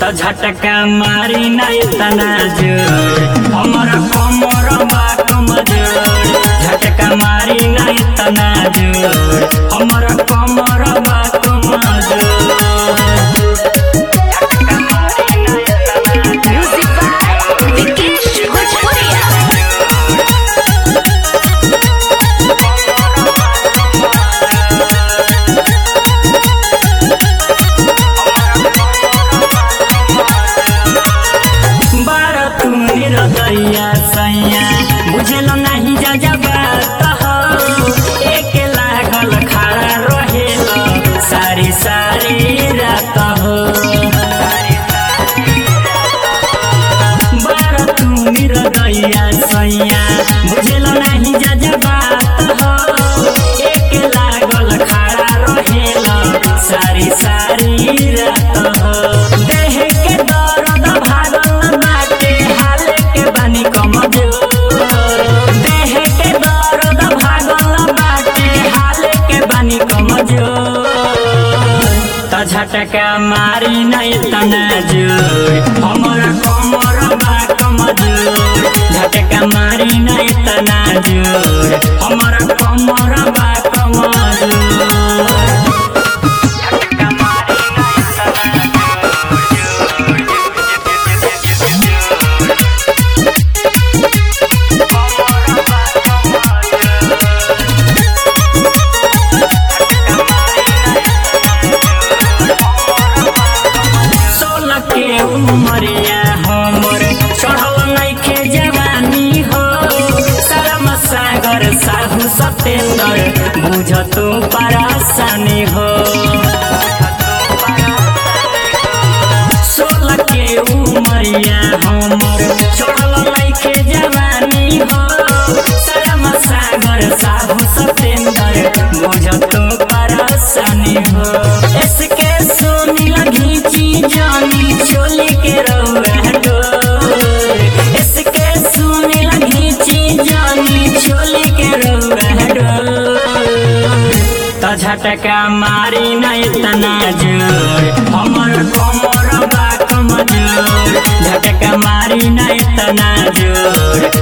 त झटका मारी ना इतना जोर हमर कमर बा कमजोर झटका मारी ना इतना जोर हमर कमर बा कमजोर झटका मारी ना इतना Music by Vikesh Bhojpuria. बार तू निरदैया सैया बुझल नहीं जा जबा एक लागल खड़ा रहेल सारी सारी रात हो बार तू निरदैया सैया बुझल नहीं जा जबा एक लागल खड़ा रहेल सारी सारी रात हो देह के दर्द भागल बाटे हाल के बानी कमजोर देह के दर्द भागल बाटे हाल के बानी कमजोर त झटका मारी नहीं तना जोर हमर कमर बा कमजोर झटका मारी नहीं तना जोर हमर कमर बा कमजोर झटका मारी नहीं तना सोलह के उमरिया हमर चढ़ल नइखे जवानी हो शरम सागर साहू सतेंद्र बुझ तू परेशानी हो सोलह के उमरिया हमर चढ़ल नइखे जवानी हो शरम सागर साहू सतेंद्र बुझ तू परेशानी हो इसके सोनी घीची जानी चोली के रउआ डोर इसके सोनी घीची जानी चोली के रउआ डोर त झटका मारी नहीं तना जोर हमर कमर बा कमजोर झटका मारी नहीं तना जोर